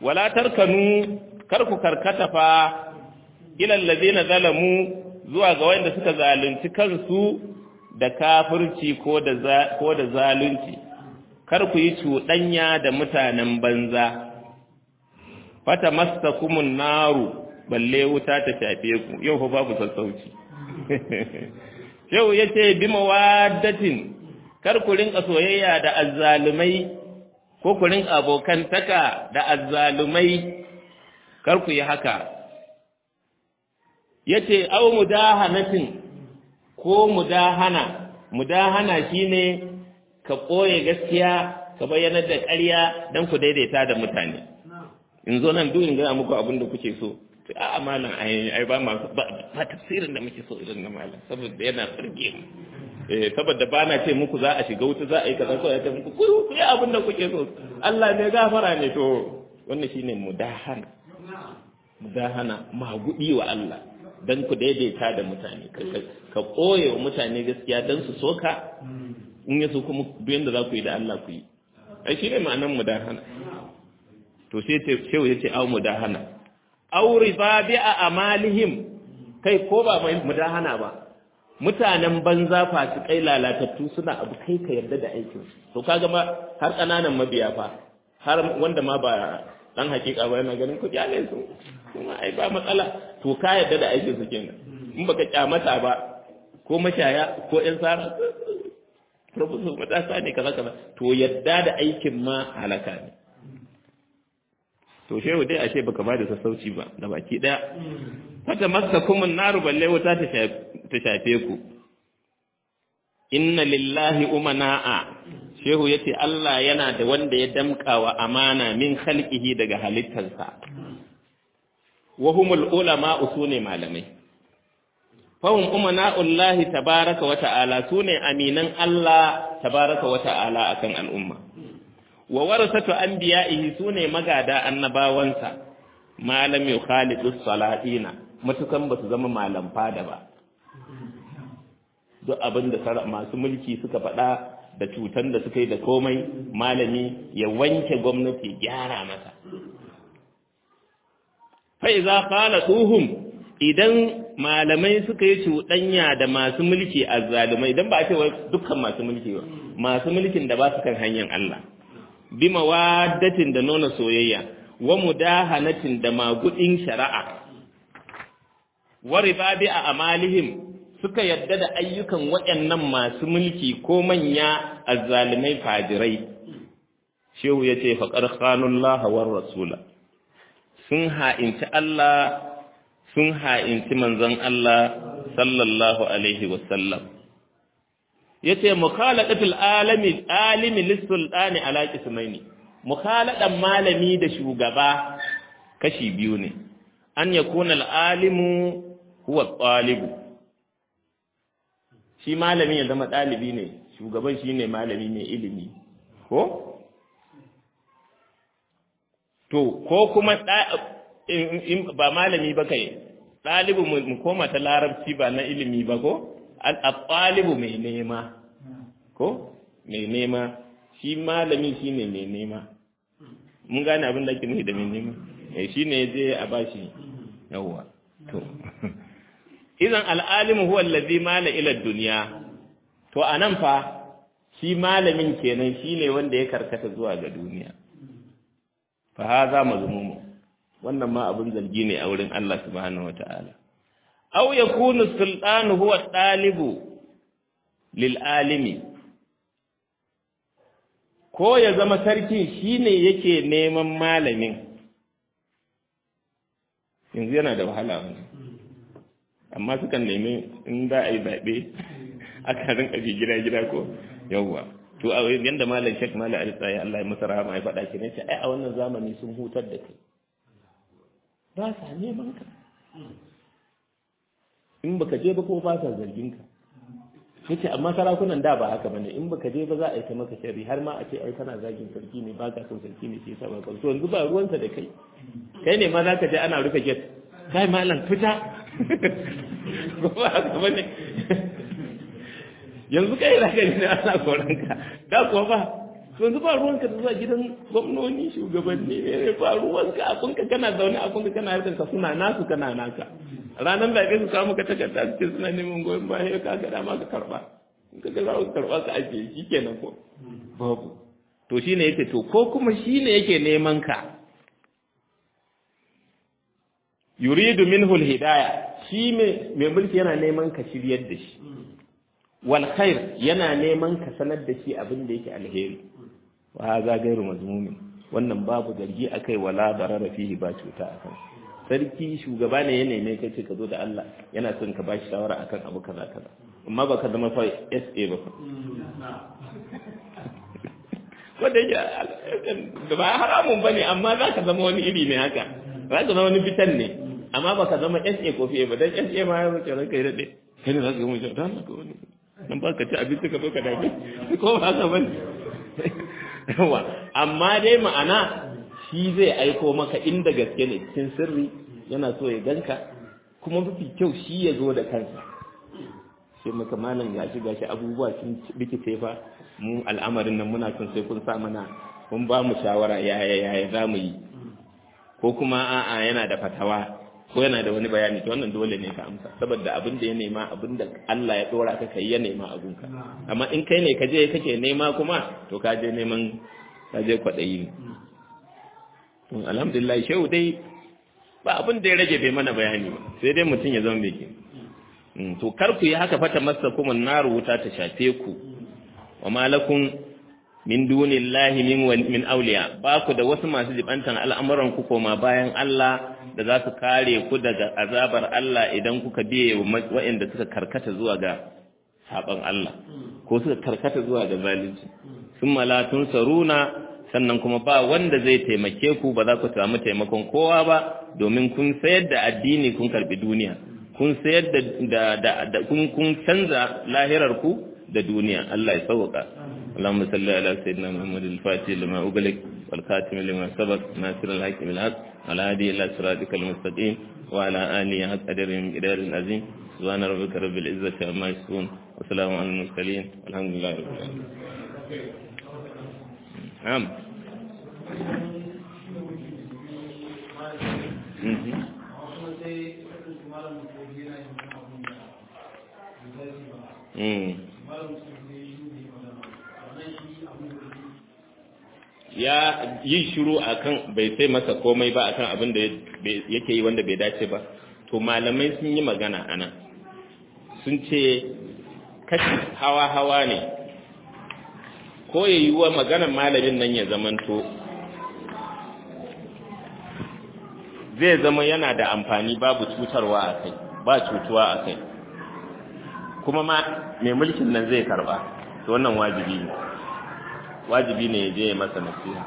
wala tarkanu kar ku karkata fa ilal ladina zalamu zuwa ga wanda suka zalunci kansu da kafirci ko da ko da zalunci kar ku yi cuɗanya da mutanen banza fata mastakumun naru balle wuta ta shafe ku yau fa babu sassauci yau yace bi mawaddatin kar ku rinka soyayya da azzalumai ko ku rinka abokantaka da azzalumai kar ku yi haka yace aw mudahanatin ko mudahana mudahana shine ka koye gaskiya ka bayyana da ƙarya dan ku daidaita da mutane in zo nan duk in ga muku abin da kuke so a malam ai ai ba ma ba tafsirin da muke so irin na malam saboda yana tsirge mu eh saboda ba na ce muku za a shiga wuta za a yi kaza ko ya ce muku ku ku yi abin da kuke so Allah ne gafara ne to wannan shine mudahana mudahana magudi wa Allah dan ku daidaita da mutane ka koye wa mutane gaskiya dan su soka in yaso kuma duk yanda za ku yi da Allah ku yi ai shine ma'anar mudahana to sai ce shehu yace au mudahana au riba bi a amalihim kai ko ba mai mudahana ba mutanen banza fasikai lalatattu suna abu kai ka yarda da aikin to kaga ma har kananan mabiya fa har wanda ma ba dan hakika ba yana ganin kuɗi ne su kuma ai ba matsala to ka yarda da aikin su kenan in baka kyamata ba ko mashaya ko ƴan sara professor matasa ne kaza kaza to yadda da aikin ma halaka ne to shehu dai ashe baka ba da sassauci ba da baki daya fata masa kuma naru balle wuta ta shafe ku inna lillahi umana'a shehu yace Allah yana da wanda ya damka wa amana min khalqihi daga halittarsa wa humul ulama usune malamai fahum umana'ullahi tabaraka wa ta'ala sune aminan Allah tabaraka wa ta'ala akan al'umma wa warasatu anbiya'ihi sune magada annabawansa malam yukhalidu salatina mutukan basu zama malam fada ba duk abin da masu mulki suka faɗa da cutan da suka yi da komai malami ya wanke gwamnati gyara masa fa iza qala tuhum idan malamai suka yi cuɗanya da masu mulki azzalumai idan ba a ce dukkan masu mulki ba masu mulkin da ba su kan hanyar Allah bi mawaddatin da nuna soyayya wa mudahanatin da magudin shari'a wa ribabi a amalihim suka yadda da ayyukan waɗannan masu mulki ko manya azzalumai fajirai shehu yace faqad khanullaha war rasula sun ha'inci Allah sun ha'inci manzon Allah sallallahu alaihi wasallam yace mukhalaqatul alami alimi lis-sultani ala qismaini mukhaladan malami da shugaba kashi biyu ne an yakuna al-alimu huwa talibu shi malami ya zama dalibi ne shugaban shine malami mai ilimi ko to ko kuma ba malami ba kai ɗalibu mu koma ta larabci ba na ilimi ba ko al-ɗalibu mai nema ko mai nema shi malami shi ne mai nema mun gane abin da ake nufi da mai nema eh shi ne je a bashi yawwa to idan al'alimu huwa allazi mala ila dunya to anan fa shi malamin kenan shine wanda ya karkata zuwa ga duniya fa hadha mazmumu wannan ma abin zargi ne a wurin Allah subhanahu wata'ala aw yakunu sultanu huwa talibu lil alimi ko ya zama sarki shine yake neman malamin yanzu yana da wahala wani amma sukan nemi in za a yi zaɓe aka rinka bi gida gida ko yawwa to a yanda malam shek malam alisai Allah ya masa rahama ya faɗa ki ne ai a wannan zamani sun hutar da kai ba sa neman ka in baka je ba ko ba sa zargin ka yace amma sarakunan da ba haka bane in baka je ba za a yi ta maka sharri har ma a ce ai kana zagin sarki ne ba ka son sarki ne sai sa ba to yanzu ba ruwansa da kai kai ne ma za ka je ana rufe gate kai malam fita ko ba haka bane yanzu kai za ka ne ana koran ka da kuwa ba to yanzu ba ruwanka da zuwa gidan gwamnoni shugabanni ne ba ruwanka abinka kana zaune abinka kana harkar ka suna nasu kana naka ranar da su samu ka takarda su ce suna neman goyon baya ka ga dama ka karba in ka ga za ka karba ka ajiye shi kenan ko babu to shine yake to ko kuma shine yake neman ka yuridu minhu alhidaya shi mai mulki yana neman ka shiryar da shi wal khair yana neman ka sanar da shi abin da yake alheri wa hadha ghairu mazmumin wannan babu zargi akai wala darara fihi ba cuta akan sarki shugaba ne ya neme kai ce ka zo da Allah yana son ka bashi shawara akan abu kaza kaza amma baka zama fa SA ba wanda yake ba haramun bane amma zaka zama wani iri ne haka zaka zama wani fitan ne amma baka zama SA ko fiye ba dan SA ma ya wuce ranka ya dade kai ne zaka yi mu dan ka wani nan ba ka ci abinci ka zo ka dame ko ba haka bane yawa amma dai ma'ana shi zai aiko maka inda gaske ne cikin sirri yana so ya ganka kuma mafi kyau shi ya zo da kansa sai maka malam gashi gashi abubuwa sun rikice fa mu al'amarin nan muna son sai kun sa mana kun ba mu shawara yaya yaya za mu yi ko kuma a'a yana da fatawa ko yana da wani bayani to wannan dole ne ka amsa saboda abin da ya nema abin da Allah ya dora ka kai ya nema abunka amma in kai ne ka je kake nema kuma to ka je neman ka je kwaɗayi ne alhamdulillah shehu dai ba abin da ya rage bai mana bayani ba sai dai mutum ya zama mai ke to kar ku yi haka fata masa kuma na wuta ta shafe ku wa malakun min dunillahi min min awliya ba ku da wasu masu jibantan al'amuran ku koma bayan Allah da za su kare ku daga azabar Allah idan kuka biye waɗanda suka karkata zuwa ga saban Allah ko suka karkata zuwa ga zalunci sun malatun saruna sannan kuma ba wanda zai taimake ku ba za ku samu taimakon kowa ba domin kun sayar da addini kun karbi duniya kun sayar da da kun kun canza lahirar ku da duniya Allah ya sauka اللهم صل على سيدنا محمد الفاتح لما أغلق والخاتم لما سبق ناصر الحق بالحق على هذه إلى صراطك المستقيم وعلى آله حق قدر من قدر العظيم سبحان ربك رب العزة عما يصفون وسلام على المرسلين والحمد لله رب العالمين نعم ya yi shiru akan bai sai masa komai ba akan abin da yake yi wanda bai dace ba to malamai sun yi magana ana sun ce kashi hawa-hawa ne ko ya yi wa maganar malamin nan ya zamanto zai zama yana da amfani babu cutarwa a kai ba cutuwa a kai kuma ma mai mulkin nan zai karba to wannan wajibi ne wajibi ne ya je ya masa nasiha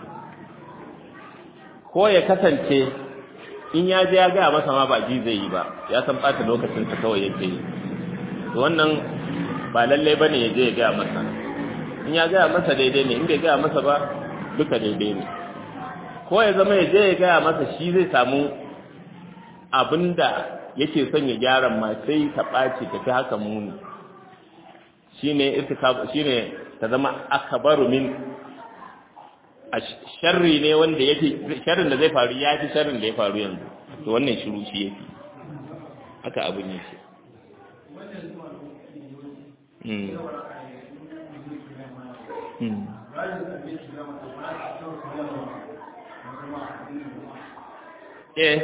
ko ya kasance in ya je ya gaya masa ma ba ji zai yi ba ya san ɓata lokacin ta kawai yake yi to wannan ba lallai ba ne ya je ya gaya masa in ya gaya masa daidai ne in bai gaya masa ba duka daidai ne ko ya zama ya je ya gaya masa shi zai samu abin da yake son ya gyara ma sai ta ɓaci ta fi haka muni shine shine ta zama akabaru min a sharri ne wanda yake sharrin da zai faru ya fi sharrin da ya faru yanzu to wannan shiru shi yake haka abin yake eh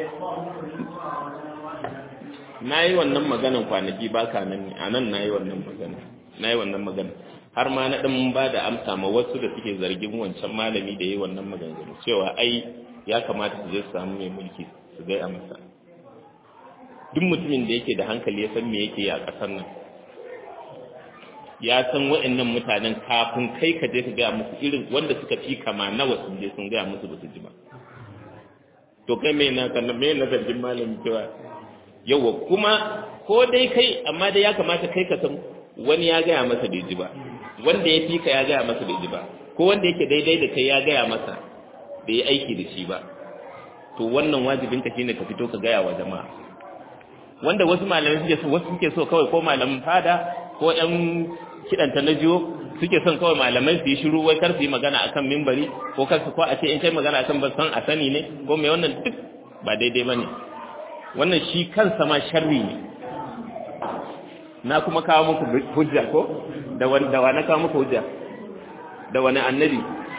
na yi wannan maganan kwanaki ba ka nan ne a nan na yi wannan magana na yi wannan magana har ma na ɗan ba da amsa ma wasu da suke zargin wancan malami da yi wannan maganganu cewa ai ya kamata su je su samu mai mulki su gaya masa duk mutumin da yake da hankali ya san me yake yi a ƙasar nan ya san wa'annan mutanen kafin kai ka je ka gaya musu irin wanda suka fi kama nawa sun je sun gaya musu ba su ji ba to kai mai na kan mai na zargin malami cewa yawa kuma ko dai kai amma dai ya kamata kai ka san wani ya gaya masa bai ji ba wanda ya fi ka ya gaya masa bai ji ba ko wanda yake daidai da kai ya gaya masa bai yi aiki da shi ba to wannan wajibin ka shine ka fito ka gaya wa jama'a wanda wasu malamai suke so wasu suke so kawai ko malamin fada ko ƴan kiɗan ta na jiyo suke son kawai malamai su yi shiru wai kar su yi magana akan mimbari ko kar su ko a ce in kai magana akan ban san a sani ne ko mai wannan duk ba daidai bane wannan shi kansa ma sharri ne na kuma kawo muku hujja ko da wani da wani kawo muku hujja da wani annabi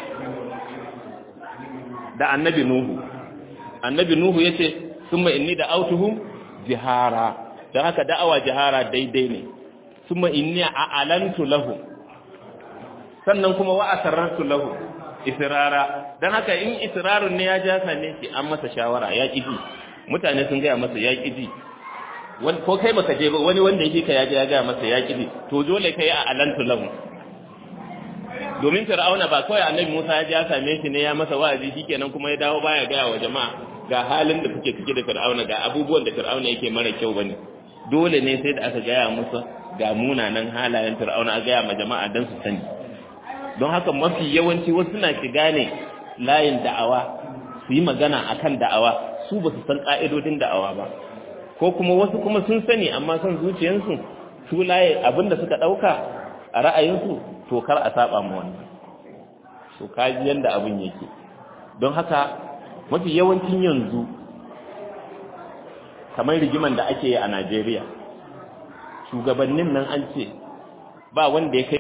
da annabi nuhu annabi nuhu yace summa inni da autuhum jihara dan haka da'awa jihara daidai ne summa inni a'alantu lahum sannan kuma wa asarartu lahu israra dan haka in israrun ne ya ja sane shi an masa shawara ya kiji mutane sun gaya masa ya kiji ko kai baka je ba wani wanda yake ka ya je ya gaya masa ya kiji to dole kai a alantu lahu domin fir'auna ba kawai annabi Musa ya je ya same shi ne ya masa wa'azi shikenan kuma ya dawo baya gaya wa jama'a ga halin da kuke cike da fir'auna ga abubuwan da fir'auna yake mara kyau bane dole ne sai da aka gaya musa ga munanan halayen fir'auna a gaya ma jama'a dan su sani don haka mafi yawanci wasu suna shiga ne layin da'awa su yi magana akan da'awa su ba su san ƙa'idodin da'awa ba ko kuma wasu kuma sun sani amma son zuciyarsu su laye abinda suka ɗauka a ra'ayinsu to kar a saba mu wannan to kaji yanda abin yake don haka mafi yawancin yanzu kamar rigiman da ake yi a Najeriya shugabannin nan an ce ba wanda ya kai